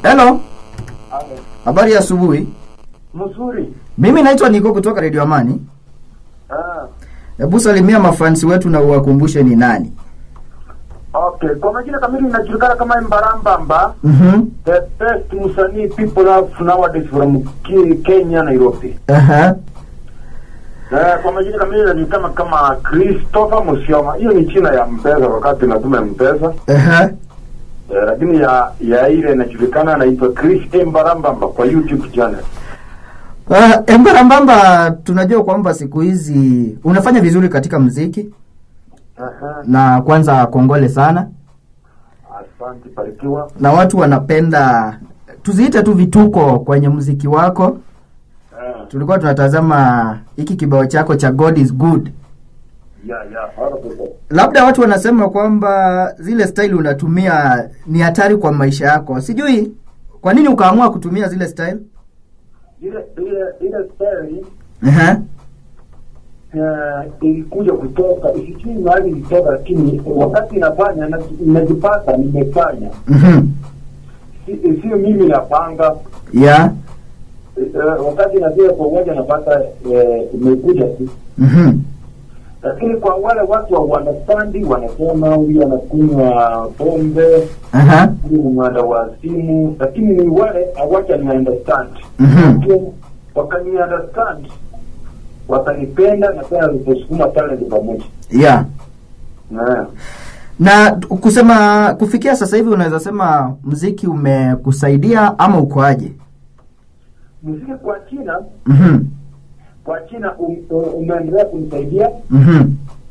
Hello, habari ya asubuhi. Mzuri. Mimi naitwa Niko kutoka Radio Amani. Ah, Hebu salimia mafansi wetu na uwakumbushe ni nani. okay. Kwa majina kamili inajulikana kama Mbarambamba, Mhm. the best msanii people have nowadays from Ki- Kenya, Nairobi. Aha. Eh, kwa majina kamili inajulikana kama Christopher Musioma. Hiyo ni china ya Mpesa wakati natuma Mpesa. Aha. Eh, lakini ya ya ile inajulikana inaitwa Chris Mbarambamba kwa YouTube channel. Uh, Embarambamba tunajua kwamba siku hizi unafanya vizuri katika mziki Aha. na kwanza kongole sana Asante, barikiwa. na watu wanapenda tuziite tu vituko kwenye mziki wako. Eh, Tulikuwa tunatazama hiki kibao chako cha God is good. ya ya, hapo Labda watu wanasema kwamba zile style unatumia ni hatari kwa maisha yako. Sijui kwa nini ukaamua kutumia zile style? ile ile ile story Aha. eh, ilikuja kutoka sijui mahali ilitoka, lakini wakati inafanya na- nimejipata nimefanya, Mhm. Si- sio mimi napanga Yeah. eh, wakati inafika kwa umoja napata eh, imekuja tu, Mhm. lakini kwa wale watu wa understandi wanasema huyu anakunywa pombe, Aha. huyu ni mwanda wa simu, lakini ni wale hawaja ni understand Mhm. wakani understand watanipenda na tena tutasukuma talent pamoja Yeah. yeah. Na kusema kufikia sasa hivi unaweza sema mziki umekusaidia ama ukoaje? muziki kwa China Mhm. kwa China um, um- umeendelea kunisaidia Mhm.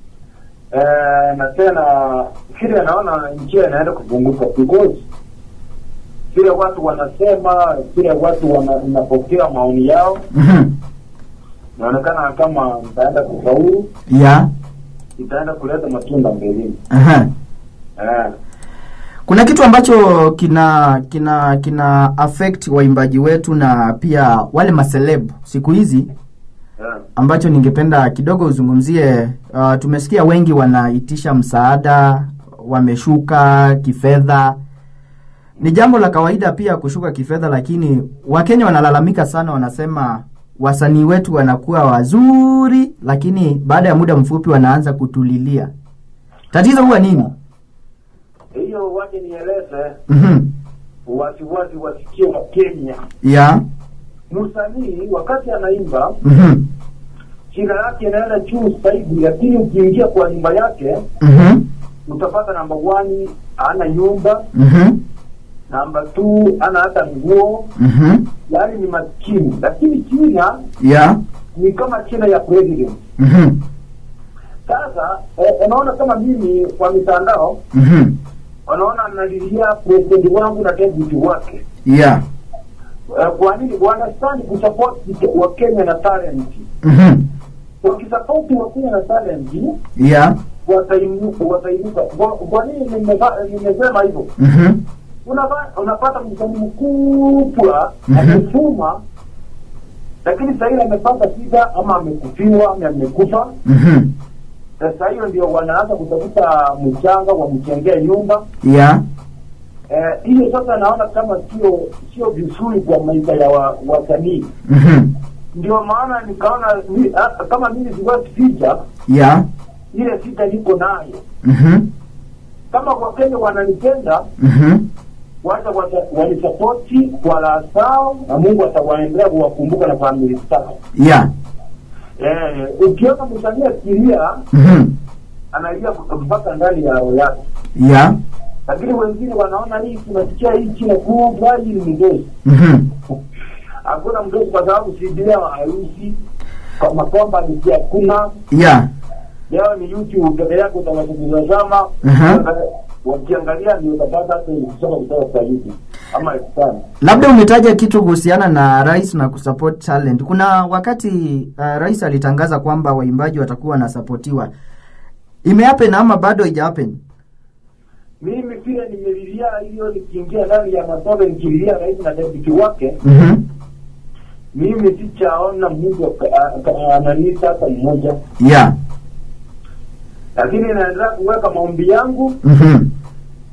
eh, na tena kile naona njia inaenda kupunguka because vile watu wanasema vile watu wanapokea maoni yao Mhm. inaonekana kama itaenda kufaulu Yeah. itaenda kuleta matunda mbeleni Aha. eh. Kuna kitu ambacho kina kina kina affect waimbaji wetu na pia wale maseleb siku hizi eh. ambacho ningependa kidogo uzungumzie. Uh, tumesikia wengi wanaitisha msaada, wameshuka kifedha. Ni jambo la kawaida pia kushuka kifedha, lakini Wakenya wanalalamika sana, wanasema wasanii wetu wanakuwa wazuri, lakini baada ya muda mfupi wanaanza kutulilia. Tatizo huwa nini? hiyo waje nieleze Mhm. wasiwasi wasikie wa Kenya Yeah. msanii wakati anaimba Mhm. jina yake inaenda juu zaidi, lakini ukiingia kwa nyumba yake Mhm. utapata namba one ana nyumba, Mhm. namba two ana hata nguo, Mhm. yaani ni maskini. Lakini China Yeah. ni kama China ya president. Mhm. Sasa eh, unaona kama mimi kwa mitandao Mhm. wanaona nalilia president wangu na deputy wake Yeah. eh, kwa nini wanastani kusupport wa Kenya na talent. Mhm. Wakisupport wa Kenya na talent Yeah. watainuka watainuka. Kwa- Kwa nini nimeva- nimesema hivyo? Mhm. Unapa- unapata msanii mkubwa Mhm. amefuma, lakini saa ile amepata shida ama amekufiwa ama amekufa. Mhm. Sasa hiyo ndio wanaanza kutafuta mchanga wamjengee nyumba Yeah. Eh, hiyo sasa naona kama sio sio vizuri kwa maisha ya wa- wasanii. Mhm. Ndio maana nikaona mi, ah, kama mimi siwezi ficha Yeah. ile shida niko nayo. Mhm. Kama Wakenya wananipenda Mhm. wacha wata- wanisapoti kwa raha zao na Mungu atawaendelea kuwakumbuka na familia zao. Yeah. Eh, ukiona msanii akilia Mhm. analia mpaka ndani ya roho yake, Yeah. lakini wengine wanaona hii tunasikia hii China kubwa hii ni mdozi. Mhm. Hakuna mdozi kwa sababu sidia harusi kama kwamba ni hakuna Yeah. leo ni YouTube peke yako utawatazama Aha. wakiangalia ndio utapata hata kusoma kutoka kwa YouTube ama sana. Labda umetaja kitu kuhusiana na rais na kusupport talent. Kuna wakati uh, rais alitangaza kwamba waimbaji watakuwa wanasapotiwa. Imehappen ama bado haijahappen? Mimi pia nimelilia hiyo, nikiingia ndani ya masomo nikililia rais na deputy wake, Mhm. mimi sichaona mtu aka- aka- ananita hata mmoja, Yeah. lakini naendelea kuweka maombi yangu Mhm.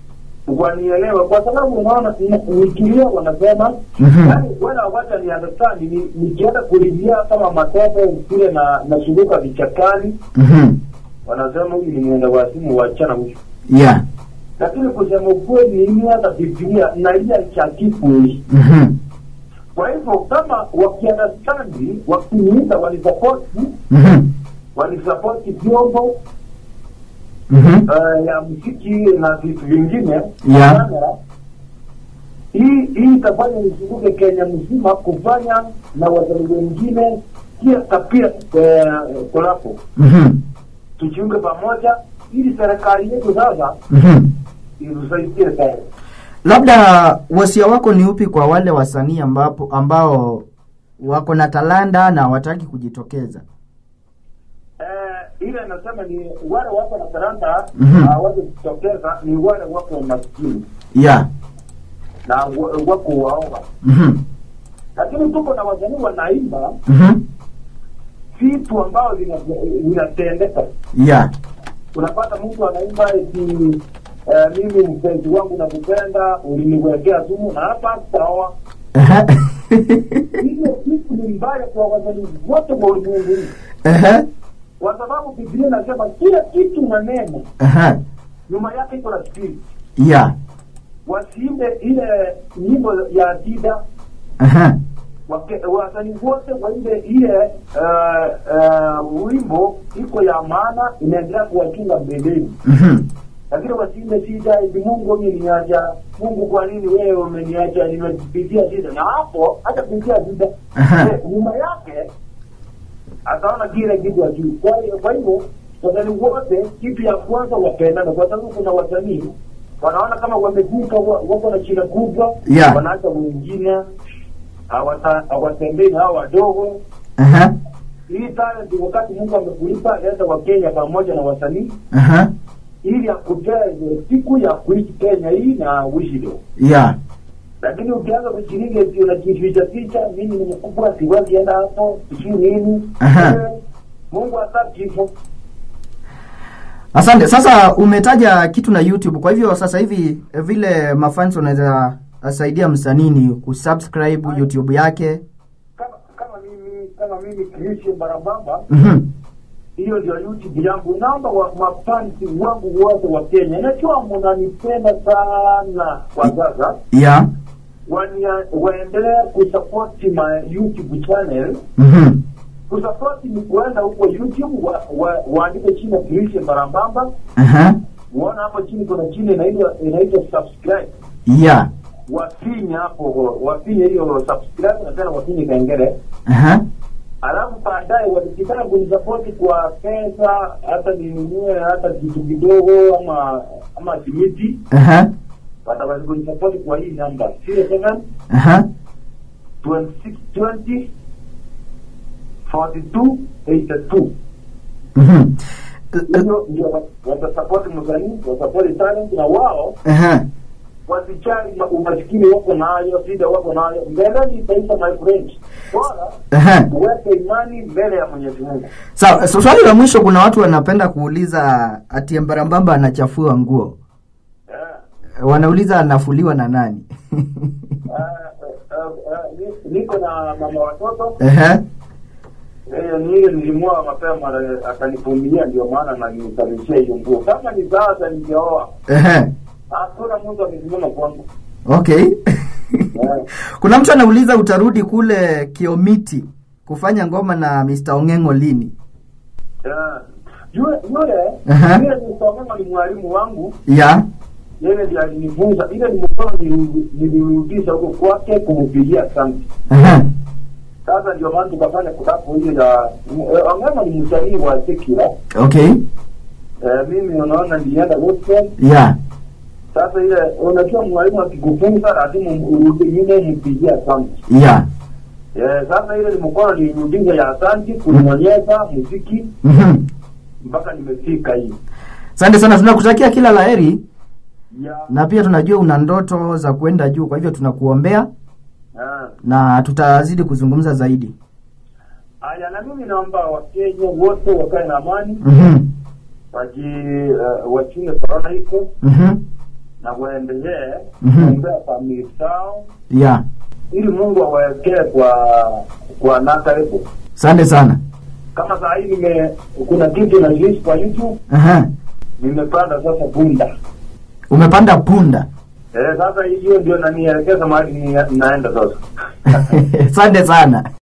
wanielewe, kwa sababu unaona ni- nikilia wanasema Mhm. yani, wala wacha ni understand ni nikienda kulilia kama matope vile na nasumbuka vichakani, Mhm. wanasema huyu ni mwenda wazimu, wachana huyu. Yeah. Lakini kusema ukweli, mimi hata Biblia nalia cha kifui. Mhm. Kwa hivyo kama wakiandastandi, wakiniita wanisapoti, Mhm. wanisapoti vyombo Mhm. uh, ya muziki na vitu vingine Yeah. kamera, hii hii itafanya nizunguke Kenya mzima kufanya na wasanii wengine pia kapia eh, kolapo Mhm. tujiunge pamoja ili serikali yetu sasa Mhm. itusaidie sana. Labda wasia wako ni upi kwa wale wasanii ambapo ambao wako na talanta na hawataki kujitokeza? Eh, ile nasema ni wale wako na talanta Mhm. hawawezi kutokeza, ni wale wako maskini Yeah. na wa- wako waoga, Mhm. lakini tuko na wasanii wanaimba Mhm. vitu ambao vina- vinatendeka. Yeah. Unapata mtu anaimba eti eh, mimi mpenzi wangu nakupenda, uliniwekea sumu na hapa sawa. Ehe. Hiyo kitu ni mbaya kwa wasanii wote wa ulimwengu huu, Ehe. kwa sababu Biblia inasema kila kitu na neno Ehe. nyuma yake iko na spirit. Yeah. Wasiimbe ile nyimbo ya Adida Ehe. wake- wasanii wote waimbe ile uh, uh, wimbo iko ya maana inaendelea kuwachunga mbeleni, Mhm. lakini wasiimbe shida eti Mungu umeniacha, Mungu kwa nini wewe umeniacha, nimepitia shida. Na hapo hata kupitia shida Aha. eh, nyuma yake ataona kile kitu ajuu. Kwa hiyo kwa hivyo wasanii wote, kitu ya kwanza wapendane, kwa sababu kuna wasanii wanaona kama wamevuka, wa- wako na shida kubwa, Yeah. wanaacha wengine hawata- hawatembei na hao wadogo. Ehe. Hii talent wakati Mungu amekulipa, leta wa Kenya pamoja na wasanii Ehe. ili akupee siku ya kuishi Kenya hii na uishi leo. Yeah. Lakini ukianza kujiringa eti unajificha ficha, mimi ni mkubwa, siwezi enda hapo, sijui nini. Aha. Eh, Mungu hataki hivyo. Asante. Sasa umetaja kitu na YouTube, kwa hivyo sasa hivi eh, vile mafans wanaweza saidia msanii ni kusubscribe YouTube yake. Kama kama mimi kama mimi Christian Barabamba, Mhm. hiyo ndio YouTube yangu. Naomba wa mafansi wangu wote wa Kenya, najua mnanipenda sana kwa sasa, Yeah. wania- waendelee kusupport my YouTube channel. Mhm. Kusupport ni kuenda huko YouTube wa, wa, waandike chini Christian Barabamba, Ehe. uona hapo chini kuna chini inaitwa inaitwa subscribe Yeah. wafinye hapo wafinye hiyo subscribe na tena wafinye kengele Ehe. alafu baadaye wakitaka kunisapoti kwa pesa hata ninunue hata kitu kidogo ama ama simiti Ehe. wataweza kunisapoti kwa hii namba zero seven Ehe. twenty six twenty forty two eighty two Mhm. hiyo ndio wa- watasapoti msanii wasapoti talent na wao Ehe. wasijali ma- umaskini wako nayo shida wako nayo mbeleni itaisha my friend bora Ehe. uweke imani mbele ya mwenyezi mungu Sawa, so swali la mwisho, kuna watu wanapenda kuuliza ati Mbarambamba anachafua nguo. Eh, Wanauliza anafuliwa na nani? eh, eh, eh, ni- niko na mama watoto Ehe. Eh, ni ile nilimwoa mapema na akanivumilia ndio maana nanisababishia hiyo nguo kama ni sasa ningeoa Ehe. hakuna mtu amesimama kwangu Okay. Eh, Kuna mtu anauliza utarudi kule Kiomiti kufanya ngoma na Mr. Ong'eng'o lini? eh, yule yule Aha. yule nisomema ni mwalimu wangu Ya. yeye ndiye alinifunza ile ni mkono nili- nilirudisha huko kwake kumpigia asante Ehe. sasa ndio maana tukafanya kulapo hiyo ya eh, Ong'eng'o ni msanii wa Sekira Okay. eh, mimi unaona nilienda gospel Ya. sasa ile unajua mwalimu akikufunza lazima urudi nyuma mpigie asante Ya. eh, sasa ile ni mkono nilirudisha ya asante kunionyesha muziki Mhm. mpaka nimefika hii Asante sana, tunakutakia kila laheri ya na pia tunajua una ndoto za kwenda juu, kwa hivyo tunakuombea ah. na tutazidi kuzungumza zaidi. Aya, na mimi naomba Wakenya wote wakae na amani, Mhm. waji uh, wachunge korona iko Mhm. na waendelee Mhm. kuombea familia zao yeah ili Mungu awawekee kwa kwa nakaribu. asante sana Kama saa hii nime kuna kitu na kwa YouTube Aha. nimepanda sasa punda umepanda punda eh, sasa hiyo ndio nanielekeza mahali ni- naenda sasa. asante sana